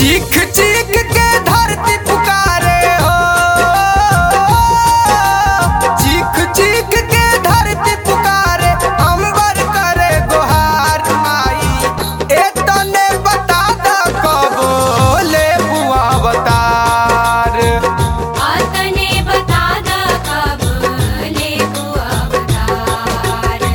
चीख चीख के धरती पुकारे हो चीख चीख के धरती पुकारे अंबर करे गुहार माई ए तने बता द कबो ले बुआ अवतार आतने बता द कब लेबू अवतार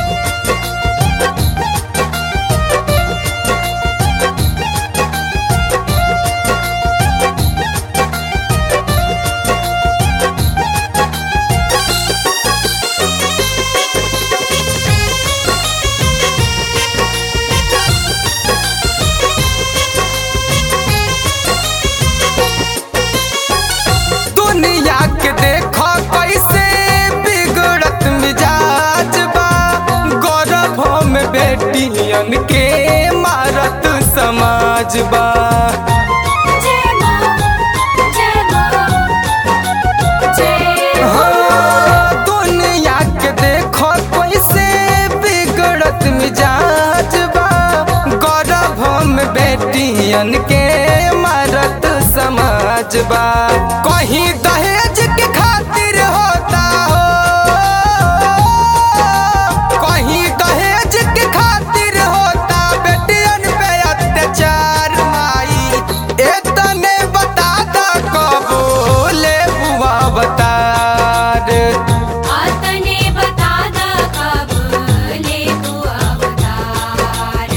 दुनिया के देखो कैसे बिगड़त मिजाज बा गौरव में बेटियन के मारत समाज बा जय मां जय मां जय हाँ, दुनिया के देखो कैसे बिगड़त मिजाज बा गौरव में बेटियन के मारत समाज बा कहीं दहेज के खातिर होता हो कहीं दहेज के खातिर होता बेटियन पे अत्याचार माई एतने बता द कबो ले बुआ अवतार आतने बता द कब लेबू अवतार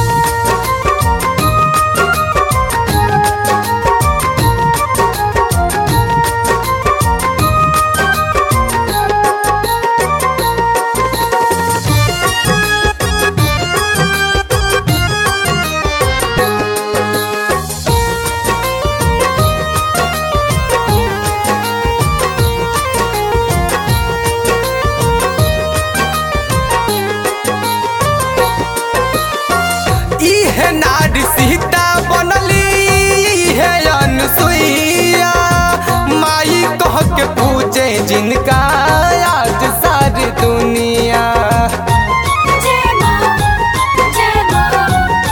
इहे नारी सीता बनली इहे अनुसुईया माई कह के पूजे जिनका आज सारी दुनिया जय मां जय मां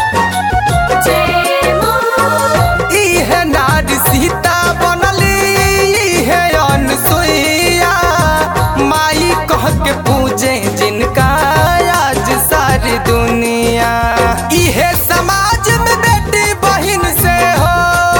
जय मां इहे नारी सीता बनली इहे अनुसुईया माई कह के पूजे जिनका आज सारी दुनिया इहे समाज में बेटी बहिन से हो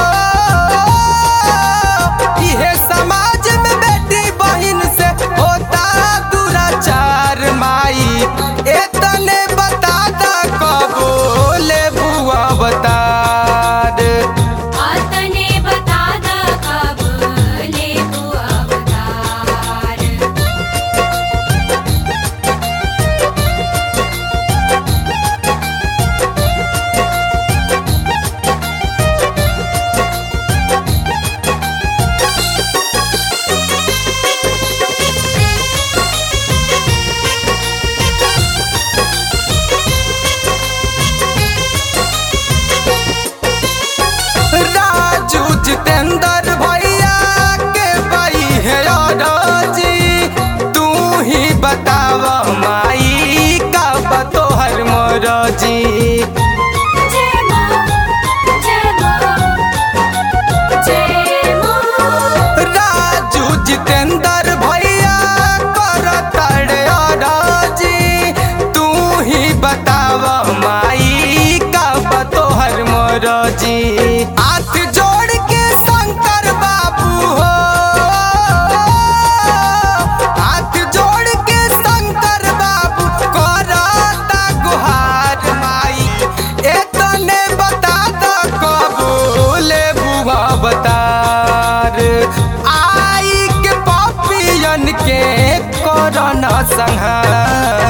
इहे समाज में बेटी बहिन से होता दुराचार माई एतने बता द कबो ले बुआ अवतार आतने बता द कब लेबू अवतार राजू जितेंद्र भैया के भाई है जी तू ही बताव माई का बतोहर मोरजी जय मां जय मां जय मां राजू जितेंद्र भैया कर तड़े जी तू ही बताव माई का बतोहर मोरजी हाथ जोड़ के शंकर बाबू हो हाथ जोड़ के शंकर बाबू करता गुहार माई एतने बता द कबूले बुआ बतार आई के पापियन के कोरोना संहार